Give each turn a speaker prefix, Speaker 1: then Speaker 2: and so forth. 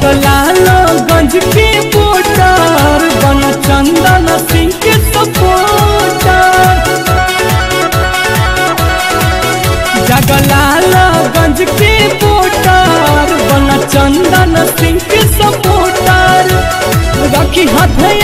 Speaker 1: जगलाल गंज के पोटर बन चंदन सिंह के सपोटर जगलाल गंज के पोटर बन चंदन सिंह के सपोटर रखी हथ